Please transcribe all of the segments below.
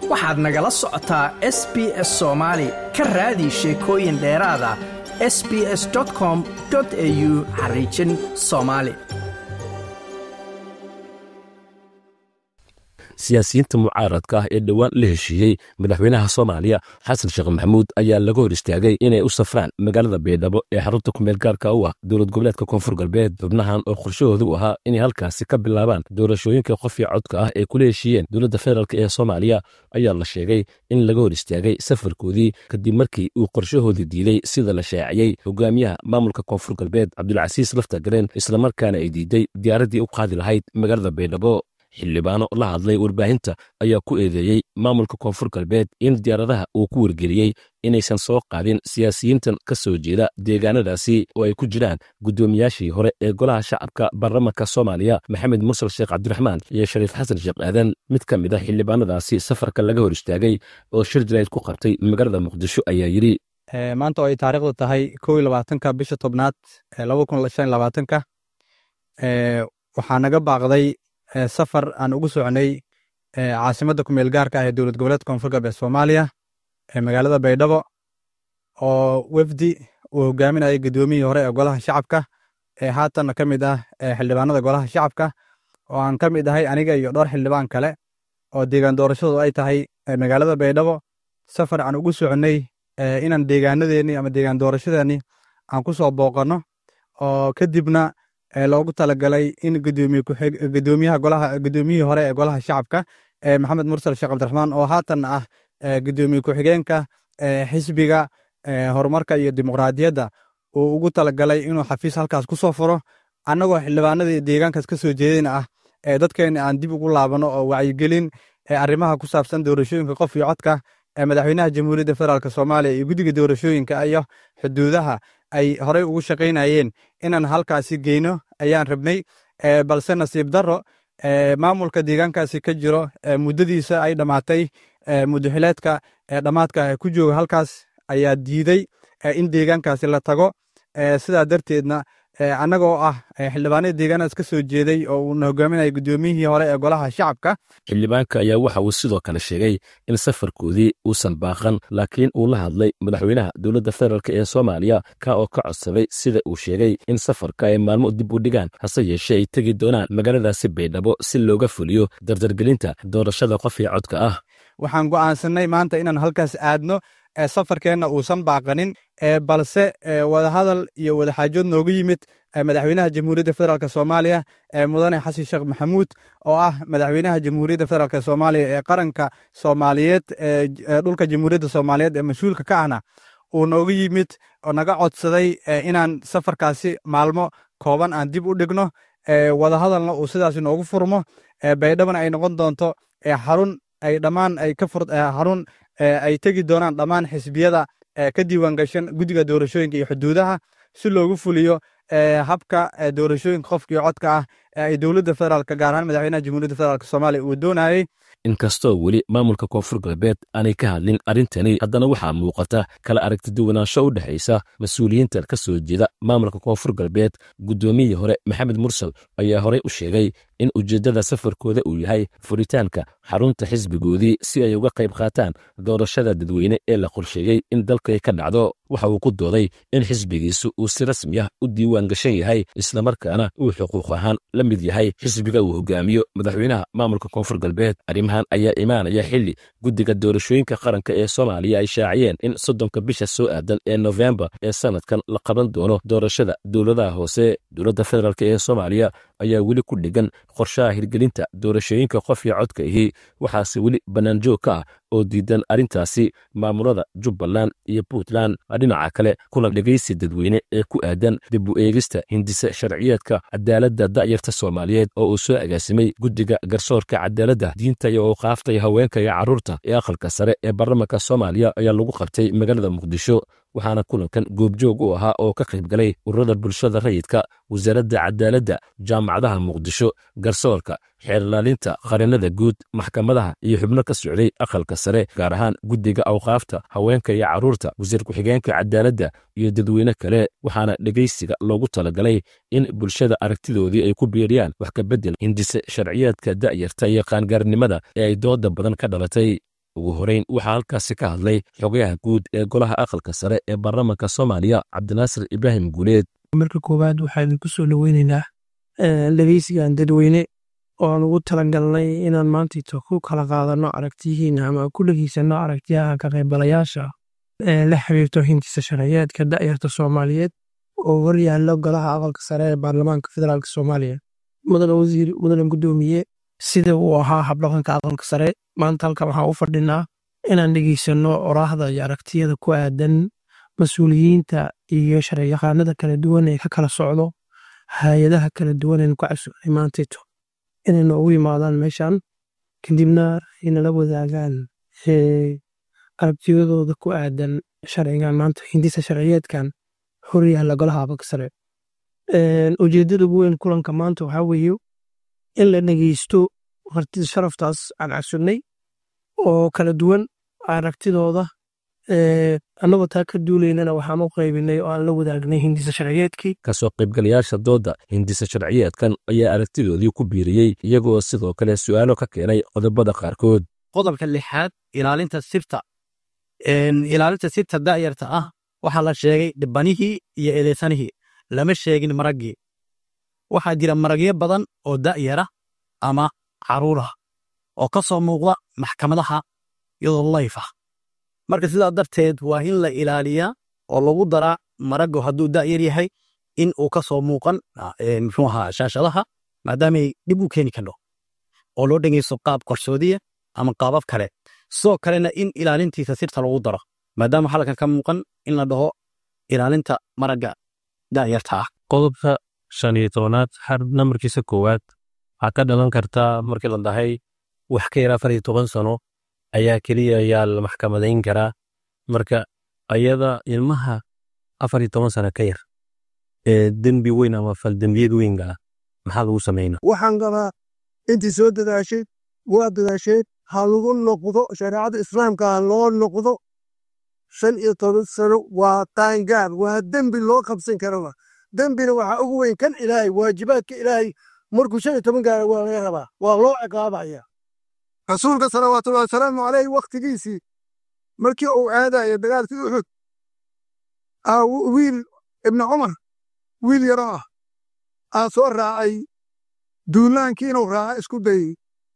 waxaad nagala socotaa s b s soomaali ka raadi sheekooyin dheeraada s b s com au xariijin soomaali siyaasiyiinta mucaaradka ah ee dhowaan la heshiiyey madaxweynaha soomaaliya xasan sheekh maxamuud ayaa laga hor istaagay inay u safraan magaalada baydhabo ee xarunta kumeel gaarka u ah dowlad goboleedka koonfur galbeed xubnahan oo qorshahoodu ahaa inay halkaasi ka bilaabaan doorashooyinka qofii codka ah ee kula heshiiyeen dowladda federaalk ee soomaaliya ayaa la sheegay in laga hor istaagay safarkoodii kadib markii uu qorshahoodii diiday sida la shaaciyey hogaamiyaha maamulka koonfur galbeed cabdulcasiis laftagareen islamarkaana ay diiday diyaaraddii u qaadi lahayd magaalada baydhabo xildhibaano la hadlay warbaahinta ayaa ku eedeeyey maamulka koonfur galbeed in diyaaradaha uu ku wargeliyey inaysan soo qaadin siyaasiyiintan ka soo jeeda deegaanadaasi oo ay ku jiraan guddoomiyaashii hore ee golaha shacabka baarlamanka soomaaliya maxamed mursal sheekh cabdiraxmaan iyo shariif xasan sheekh aadan mid ka mid a xildhibaanadaasi safarka laga hor istaagay oo shir jalayd ku qabtay magaalada muqdisho ayaa yidhi maanta oo ay taariikhdu tahay kow iyo labaatanka bisha tobnaad laba kun shan iyo labaatanka waxaa naga baaqday safar aan ugu socnay caasimadda kumeel gaarka ah ee dowlad goboleedka koonfur galbeed soomaaliya ee magaalada baydhabo oo wefdi uu hogaaminayay guddoomiyihii hore ee golaha shacabka ee haatanna ka mid ah xildhibaanada golaha shacabka oo aan ka mid ahay aniga iyo dhowr xildhibaan kale oo deegaan doorashadu ay tahay magaalada baydhabo safar aan ugu socnay inaan deegaanadeennii ama deegaan doorashadeennii aan ku soo booqanno oo kadibna loogu talagalay in gudoomiyaha golaha gudoomiyihii hore ee golaha shacabka maxamed mursal sheekh cabdiraxmaan oo haatan ah gudoomiye ku-xigeenka xisbiga horumarka iyo dimuqraadiyadda uu ugu talagalay inuu xafiis halkaas ku soo furo annagoo xildhibaanadii deegaankaas ka soo jeedayna ah dadkeena aan dib ugu laabano oo wacyigelin arrimaha ku saabsan doorashooyinka qof iyo codka madaxweynaha jamhuuriyadda federaalk soomaaliya iyo guddiga doorashooyinka iyo xuduudaha ay horey ugu shaqaynayeen inaan halkaasi geyno ayaan rabnay balse nasiib darro maamulka deegaankaasi ka jiro muddadiisa ay dhammaatay muddaxileedka dhammaadka ku jooga halkaas ayaa diiday in deegaankaasi la tago sidaa darteedna annagoo ah xildhibaanada deegaanadas ka soo jeeday oo uuna hogaaminaya guddoomiyihii hore ee golaha shacabka xildhibaanka ayaa waxa uu sidoo kale sheegay in safarkoodii uusan baaqan laakiin uu la hadlay madaxweynaha dowladda federaalk ee soomaaliya ka oo ka codsaday sida uu sheegay in safarka ay maalmo dib u dhigaan hase yeeshee ay tegi doonaan magaaladaasi baydhabo si looga fuliyo dardargelinta doorashada qof iyo codka ah waxaan go'aansanay maanta inaan halkaas aadno safarkeenna uusan baaqanin balse wadahadal iyo wadaxaajood noogu yimid madaxweynaha jamhuuriyadda federaalk soomaaliya mudane xasan sheekh maxamuud oo ah madaxweynaha jamhuuriyadda federaalk soomaaliya ee qaranka soomaaliyeed dhulka jamhuuriyadda soomaaliyeed ee mas-uulka ka ahna uu noogu yimid oo naga codsaday inaan safarkaasi maalmo kooban aan dib u dhigno wadahadalna uu sidaas noogu furmo baydhabana ay noqon doonto xarun ay dhammaan ay ka fur xarun ay tegi doonaan dhammaan xisbiyada ka diiwaan gashan guddiga doorashooyinka iyo xuduudaha si loogu fuliyo habka doorashooyinka qofkii codka ah ee ay dowladda federaalk gaar ahaan madaxweynaha jamhuuriyadda federaalk soomaaliya uu doonayey inkastoo weli maamulka koonfur galbeed aanay ka hadlin arrintani haddana waxaa muuqata kala aragtiduwanaansho u dhexaysa mas-uuliyiinta ka soo jeeda maamulka koonfur galbeed guddoomiyihii hore maxamed mursal ayaa horey u sheegay in ujeeddada safarkooda uu yahay furitaanka xarunta xisbigoodii si ay uga qayb qaataan doorashada dadweyne ee la qorsheeyey in dalkay ka dhacdo waxa uu ku dooday in xisbigiisu uu si rasmi ah u diiwaan gashan yahay islamarkaana uu xuquuq ahaan la mid yahay xisbiga uu hogaamiyo madaxweynaha maamulka koonfur galbeed arrimahan ayaa imaanaya xilli guddiga doorashooyinka qaranka ee soomaaliya ay shaaciyeen in soddonka bisha soo aadan ee nofembar ee sanadkan la qaban doono doorashada dowladaha hoose dowladda federaalk ee soomaaliya ayaa weli ku dhegan qorshaha hirgelinta doorashooyinka qof iyo codka ahi waxaase weli bannaanjoog ka ah oo diidan arrintaasi maamulada jubbaland iyo puntland dhinaca kale kulan dhegaysi dadweyne ee ku aadan dib u eegista hindise sharciyeedka cadaaladda da'yarta soomaaliyeed oo uu soo agaasimay guddiga garsoorka cadaaladda diinta iyo awqaafta iyo haweenka iyo carruurta ee aqalka sare ee baarlamanka soomaaliya ayaa lagu qabtay magaalada muqdisho waxaana kulankan goobjoog u ahaa oo ka qayb galay ururada bulshada rayidka wasaaradda cadaaladda jaamacadaha muqdisho garsoorka xeerlaalinta qarinada guud maxkamadaha iyo xubno ka socday aqalka sare gaar ahaan guddiga awqaafta haweenka iyo carruurta wasiir ku-xigeenka cadaaladda iyo dadweyne kale waxaana dhegaysiga loogu talagalay in bulshada aragtidoodii ay ku biiriyaan wax ka beddel hindise sharciyeedka da'yarta iyo qaangaarnimada ee ay dooda badan ka dhalatay ugu horeyn waxaa halkaasi ka hadlay xogayaha guud ee golaha aqalka sare ee baarlamaanka soomaaliya cabdinaasir ibraahim guuleed marka koowaad waxaa idinku soo dhoweynaynaa dhegeysigan dadweyne oo aan ugu talagalnay inaan maantayto ku kala qaadano aragtiyihiina ama ku dhegeysano aragtiyaha ka qaybgalayaasha ee la xiriirto hindisa sharciyeedka da'yarta soomaaliyeed oo hor yaallo golaha aqalka sare ee baarlamaanka federaalk soomaaliya mudane wasiir mudane gudoomiye sida uu ahaa habdhaqanka aqalka sare maanta halkan waxaan u fadhinaa inaan dhegeysano oraahda iyo aragtiyada ku aadan mas-uuliyiinta iyo sharciyaqaanada kala duwan ee ka kala socdo hay-adaha kala duwan eenu ka casugnay maantayto inay noogu yimaadaan meeshan kadibna inala wadaagaan aragtiyadooda ku aadan sharcigan maanta hindisa sharciyeedkan hor yaalla golaha aqalka sare ujeedada ugu weyn kulanka maanta waxaa weeye in la dhegeysto martida sharaftaas aan casugnay oo kala duwan aragtidooda annagoo taa ka duulaynana waxaan u qaybinay oo aan la wadaagnay hindisa sharciyeedkii kasoo qaybgalayaasha doodda hindisa sharciyeedkan ayaa aragtidoodii ku biiriyey iyagoo sidoo kale su'aalo ka keenay qodobada qaarkood qodobka lixaad ilaalinta sirta ilaalinta sirta da'yarta ah waxaa la sheegay dhibanihii iyo eedeysanihii lama sheegin maraggii waxaa jira maragyo badan oo da'yara ama caruurah oo ka soo muuqda maxkamadaha iyadoo layf ah marka sidaa darteed waa in la ilaaliyaa oo lagu daraa maraggu hadduu da'yar yahay in uu ka soo muuqan muxuu ahaa shaashadaha maadaamay dhib u keeni kardho oo loo dhegeysto qaab qarsoodiya ama qaabab kale sidoo kalena in ilaalintiisa sirta lagu daro maadaama halkan ka muuqan in la dhaho ilaalinta maragga da'yarta ah qodobka shan iyo tobanaad har nambarkiisa koowaad waxaa ka dhalan kartaa markii la dhahay wax ka yar afar iyo toban sano ayaa keliya ayaa la maxkamadayn karaa marka ayada ilmaha afar iyo toban sano ka yar ee dembi weyn ama faldembiyad weynga ah maxaa lagu sameynaa waxaan qabaa intii soo dadaashay waa dadaasheen ha lagu noqdo shareecada islaamka ha loo noqdo shan iyo toban sano waa qaangaar waa dembi loo qabsan karaba dembina waxaa ugu weyn kan ilaahay waajibaadka ilaahay markuu shan iyo toban gaara waa laga rabaa waa loo ciqaabaya rasuulka salawaatullahi wasalaamu caleyh wakhtigiisii markii uu aadaya dagaalkii uxud wiil ibni cumar wiil yaro ah aa soo raacay duulaankii inuu raaca isku dayey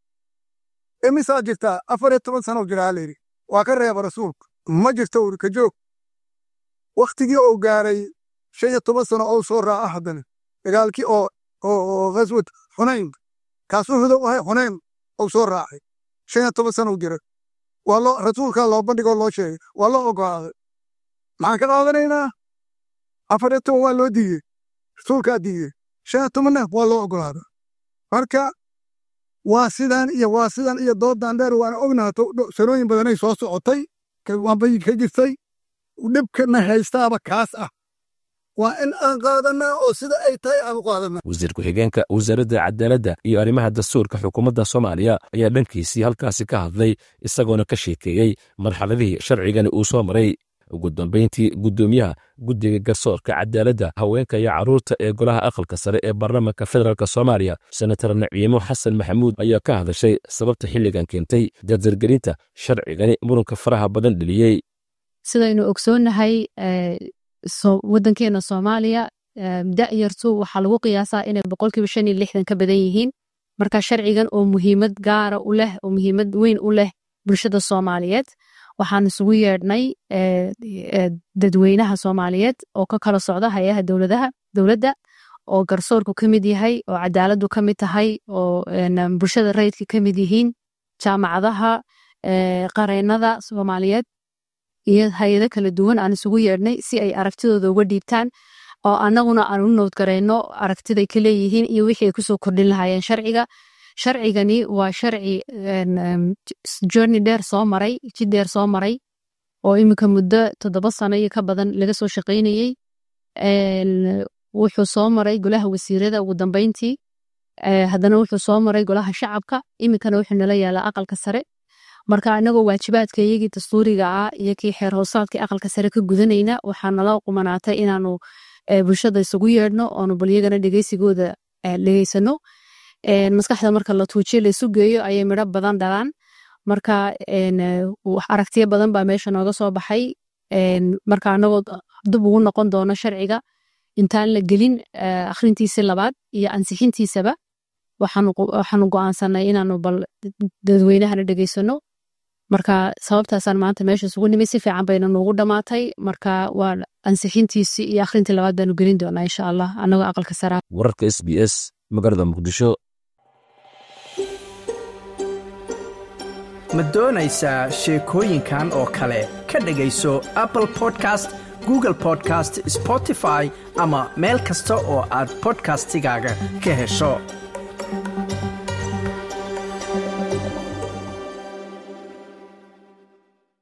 imisaa jirtaa afar iyo toban sano jiraa layidhi waa ka reeba rasuulku ma jirto uri ka joog wakhtigii uu gaaray shan iyo toban sano ou soo raaca haddana dagaalkii oo oo ghaswad xunayn kaasuu hudow ahay xunayn ou soo raacay shan iyo toban sano jira waa loo rasuulkaa loo bandhigoo loo sheegay waa loo ogolaaday maxaan ka qaadanaynaa afar iyo toban waa loo diidey rasuulkaa diidey shan iyo tobanna waa loo ogolaaday marka waa sidan iyo waa sidan iyo doodan dheer waana ognaato sanooyin badanay soo socotay waanbay ka jirtay dhibkana haystaaba kaas ah waa in aan qaadanaa oo sida ay tahay aan u qaadanaa wasiir ku-xigeenka wasaaradda cadaaladda iyo arrimaha dastuurka xukuumadda soomaaliya ayaa dhankiisii halkaasi ka hadlay isagoona ka sheekeeyey marxaladihii sharcigani uu soo maray ugu dambayntii guddoomiyaha guddiga garsoorka cadaaladda haweenka iyo carruurta ee golaha aqalka sare ee baarlamaanka federaalk soomaaliya senatar naciimo xasan maxamuud ayaa ka hadashay sababta xilligan keentay dardargelinta sharcigani muranka faraha badan dheliyey sidaynu ogsoonnahay waddankeena soomaaliya da'yartu waxaa lagu qiyaasaa inay boqolkiiba shan iyo lixdan ka badan yihiin marka sharcigan oo muhiimad gaara u leh oo muhiimad weyn u leh bulshada soomaaliyeed waxaan isugu yeedhnay dadweynaha soomaaliyeed oo ka kala socda hay-aha dowladaha dowladda oo garsoorku ka mid yahay oo cadaaladdu ka mid tahay oo bulshada rayidka ka mid yihiin jaamacadaha qareennada soomaaliyeed iyo hay-ado kala duwan aan isugu yeedhnay si ay aragtidooda uga dhiibtaan oo annaguna aan u noodgarayno aragtiday ka leeyihiin iyo wixii ay kusoo kordhin lahaayeen sharciga sharcigani waa sharci journey dheer soo maray jid dheer soo maray oo iminka muddo toddoba sano iyo ka badan laga soo shaqaynayey wuxuu soo maray golaha wasiirada ugu dambeyntii haddana wuxuu soo maray golaha shacabka iminkana wuxuu nala yaalaa aqalka sare marka anagoo waajibaadka iyagii dastuuriga ah iyo kii xeer hoosaadkii aqalka sare ka gudanayna waxaa nala qumanaatay inaanu bulshada isugu yeedhno oonu bal iyagana dhegeysigooda dhegeysano maskaxda marka la tuujiyo la isu geeyo ayay midho badan dhalaan marka aragtiyo badan baa meesha nooga soo baxay marka anagoo dib ugu noqon doono sharciga intaan la gelin akhrintiisi labaad iyo ansixintiisaba waxaanu go'aansanay inaanu bal dadweynahana dhegeysano marka sababtaasaan maanta meesha isugu nimid si fiican bayna noogu dhammaatay marka waa ansixintiisi iyo akhrintii labaad baanu gelin doonaa insha allah anagoo aqalka saraa wararka s b s magaalada muqdisho ma doonaysaa sheekooyinkan oo kale ka dhegayso apple podcast google podcast spotify ama meel kasta oo aad bodkastigaaga ka hesho